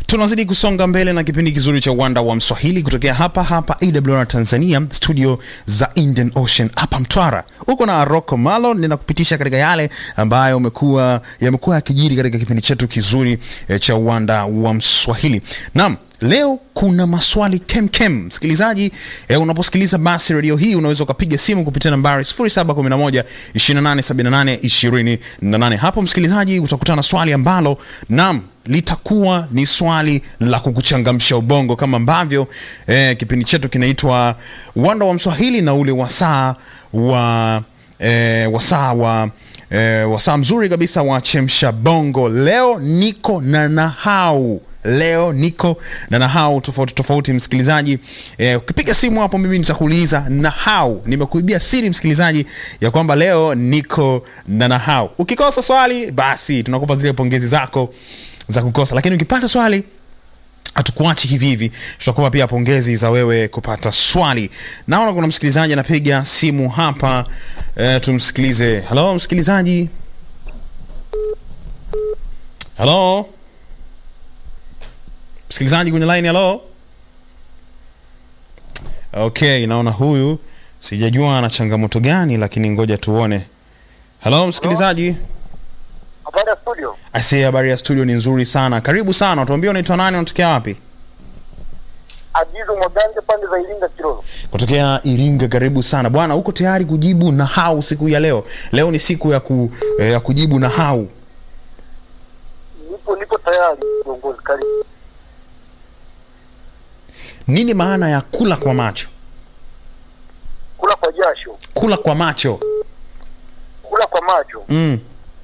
tunazidi kusonga mbele na kipindi kizuri cha uwanda wa mswahili kutokea hapa hapa awr tanzania studio za indian ocean hapa mtwara huko na rocco malo ninakupitisha katika yale ambayo umekuwa yamekuwa yakijiri katika kipindi chetu kizuri eh, cha uwanda wa mswahili naam leo kuna maswali kemkem msikilizaji eh, unaposikiliza basi redio hii unaweza ukapiga simu kupitia nambari 711 2878 28 hapo msikilizaji utakutana na swali ambalo nam litakuwa ni swali la kukuchangamsha ubongo kama ambavyo eh, kipindi chetu kinaitwa uwanda wa mswahili na ule wasaa wa eh, wasaa wa eh, wasaa mzuri kabisa wa chemsha bongo leo niko na nahau leo niko na nahau tofauti tofauti msikilizaji eh, ukipiga simu hapo mimi nitakuuliza nahau nimekuibia siri msikilizaji ya kwamba leo niko na nahau ukikosa swali basi tunakupa zile pongezi zako za kukosa lakini ukipata swali hatukuachi hivi hivi tutakupa pia pongezi za wewe kupata swali naona kuna msikilizaji anapiga simu hapa e, tumsikilize halo msikilizaji halo msikilizaji kwenye line halo okay naona huyu sijajua ana changamoto gani lakini ngoja tuone halo msikilizaji Habari ya studio. Aisee, habari ya studio ni nzuri sana. Karibu sana, tuambie unaitwa nani, unatokea wapi? Ajizu Mwaganje pande za Iringa Kiroro. Kutokea Iringa. Karibu sana bwana. Uko tayari kujibu na hau siku ya leo? Leo ni siku ya, ku, eh, ya kujibu na hau. Nipo nipo tayari viongozi karibu. Nini maana ya kula kwa macho? Kula kwa jasho, Kula kwa macho kula kwa macho. mm.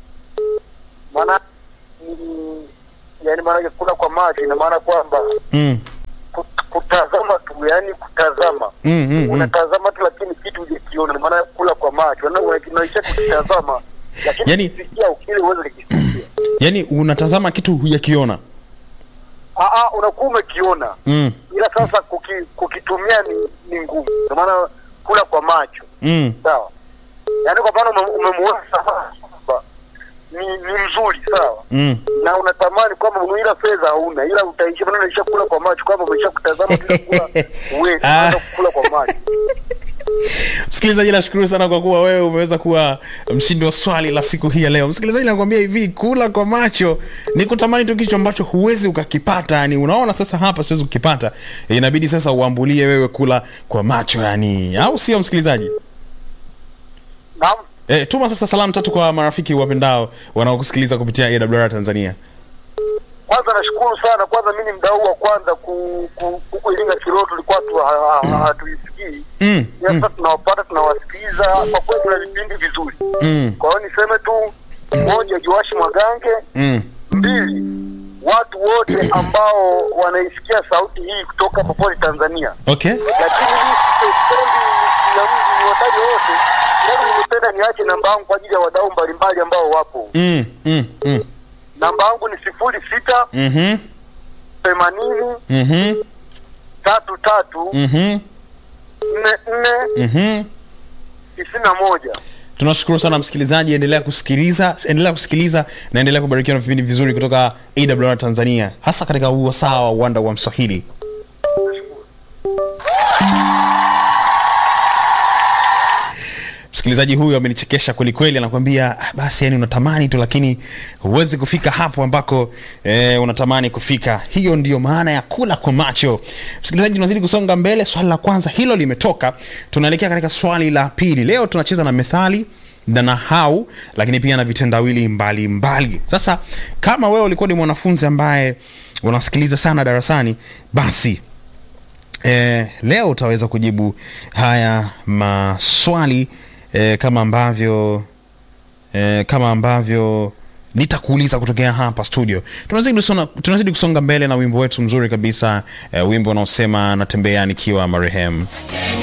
Maana ni yani maana yake kula kwa macho ina maana kwamba Mm. kut- kutazama tu, yani kutazama. Mm, mm, mm. Unatazama tu lakini kitu hujakiona, maana ya kula kwa macho. Na unaisha kutazama lakini Yani- ukisikia ukile uweze kukisikia. Yaani unatazama kitu hujakiona Ah ah, unakuwa umekiona. mm. Ila sasa kuki, kukitumia ni, ni ngumu. Kwa maana kula kwa macho. Mm. sawa yaani kwa mfano ume- umemuona samaki kwamba ni ni mzuri sawa Mm. na unatamani kwamba una- ila fedha hauna ila utaisha maana unaisha kula kwa macho kwamba umesha kutazama bila kula uwezi Ah. unaanza kula kwa macho Msikilizaji, nashukuru sana kwa kuwa wewe umeweza kuwa mshindi wa swali la siku hii ya leo. Msikilizaji, nakwambia hivi, kula kwa macho ni kutamani tu kitu ambacho huwezi ukakipata. Yani unaona sasa, hapa siwezi kukipata, e, inabidi sasa uambulie wewe kula kwa macho, yani au sio, msikilizaji? naam E, tuma sasa salamu tatu kwa marafiki wapendao wanaokusikiliza kupitia AWR Tanzania. kwanza nashukuru sana kwanza mi ni mdau wa kwanza ku- ku- huku iringa kiroo tulikuwa tu ha- ha- hatuisikii Mm, ila mm, sasa tunawapata tunawasikiliza kwa kweli kuna vipindi vizuri mm, kwa hiyo niseme tu moja joashi mwagange mm. mbili watu wote ambao wanaisikia sauti hii kutoka popote Tanzania, Okay. lakini hii sipendi na mji niwataje wote. Leo nimependa niache namba yangu kwa ajili ya wadau mbalimbali ambao wapo. Mm, mm, mm. Namba yangu ni sifuri sita Mhm, themanini mhm, tatu tatu mhm, nne nne mhm. tisini na moja. tunashukuru sana msikilizaji endelea kusikiliza endelea kusikiliza na endelea kubarikiwa na vipindi vizuri kutoka awr tanzania hasa katika huu wasaa wa uwanda wa mswahili msikilizaji huyu amenichekesha kwelikweli anakwambia "Ah, basi yani unatamani tu lakini huwezi kufika hapo ambako eh, unatamani kufika hiyo ndio maana ya kula kwa macho msikilizaji tunazidi kusonga mbele swali la kwanza hilo limetoka tunaelekea katika swali la pili leo tunacheza na methali na nahau lakini pia na vitendawili mbalimbali mbali. sasa kama wewe ulikuwa ni mwanafunzi ambaye unasikiliza sana darasani basi eh, leo utaweza kujibu haya maswali eh, kama ambavyo eh, kama ambavyo nitakuuliza kutokea hapa studio tunazidi kusonga, tunazidi kusonga mbele na wimbo wetu mzuri kabisa eh, wimbo unaosema natembea nikiwa marehemu